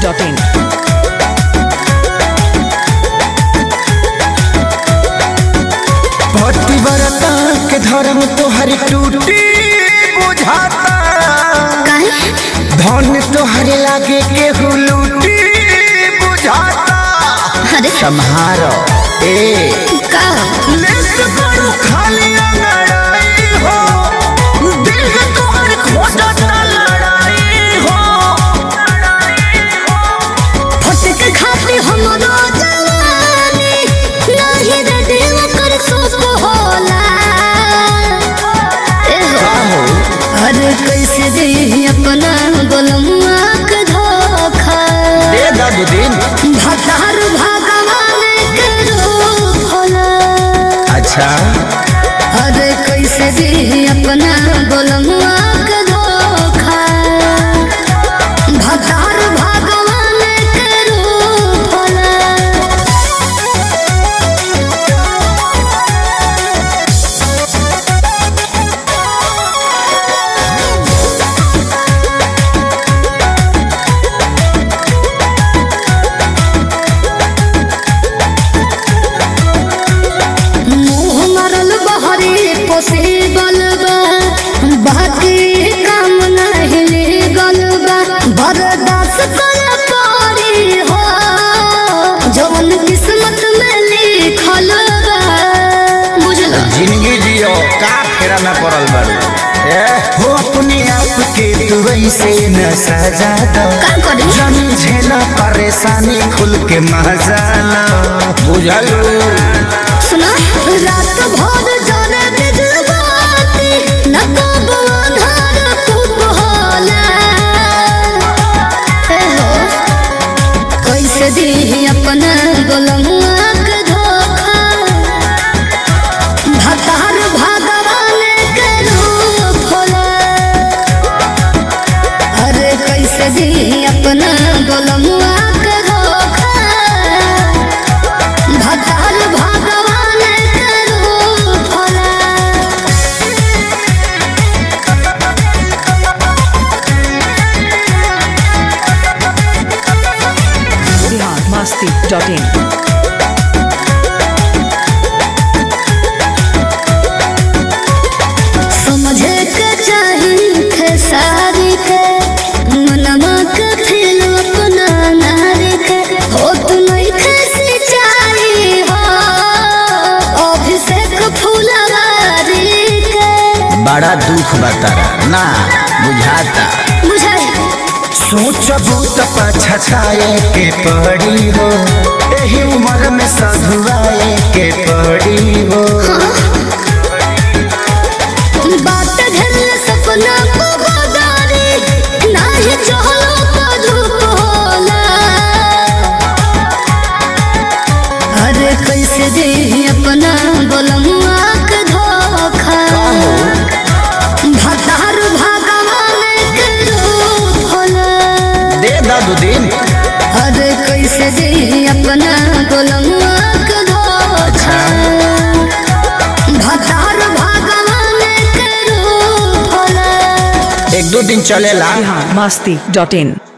masti.in. पतिव्रता के धर्म तोहर टूटी बुझाता धन तोहर लागे केहू लूटी बुझाता अरे सम्हारो ए का लेस करू खाली लड़ाई हो दिल के तोहर खोजता लड़ाई हो फटक खाते हमरो जवानी नाही रे दिल कर सोच होला ए हो अरे कैसे दे अपना गोलमुआ के धोखा दे दादू दिन भतार भगवान के रूप होला अच्छा अरे कैसे दे अपना गोलमुआ के धोखा भतार भगवान के रूप होला मुँह मरल बहरी पोसे बलबा बाकी काम नहीं लीगल बा बर्दाश्त कर पारी हो जवन किस्मत में लिखल बा बुझल जिंदगी जियो का फेरा में पड़ल बारू ए हो अपने आप के तू ऐसे न सजा दो का करी जन झेला परेशानी खुल के मजा लो बुझल सुना रात भर जाने बिजबाती न कब अंधार खूब होला हे हो कैसे दी अपना गोलमुआ के धोखा भतार भगवान के रूप होला अरे कैसे दी अपना गोलमुआ के धोखा भतार भगवान के रूप होला Bihar masti.in. समझे के चाही खेसारी के मनवा के फिर अपना नारी के हो तू नहीं खेसी चाही हो अभिषेक फुलवारी के बड़ा दुख बतारा ना बुझाता बुझाई सोचबू तो पछताए के पड़ी हो एही उम्र में सधुआए के पड़ी हो बात घर सपना को बदारी नाही चहलो तो धूप होला अरे कैसे दे अपना गोलमुआ के धोखा भतार भगवान के रूप होला दे दादू दिन अरे कैसे दे अपना गोलमुआ के धोखा भतार भगवान के रूप होला एक दो दिन चलेला Bihar masti.in.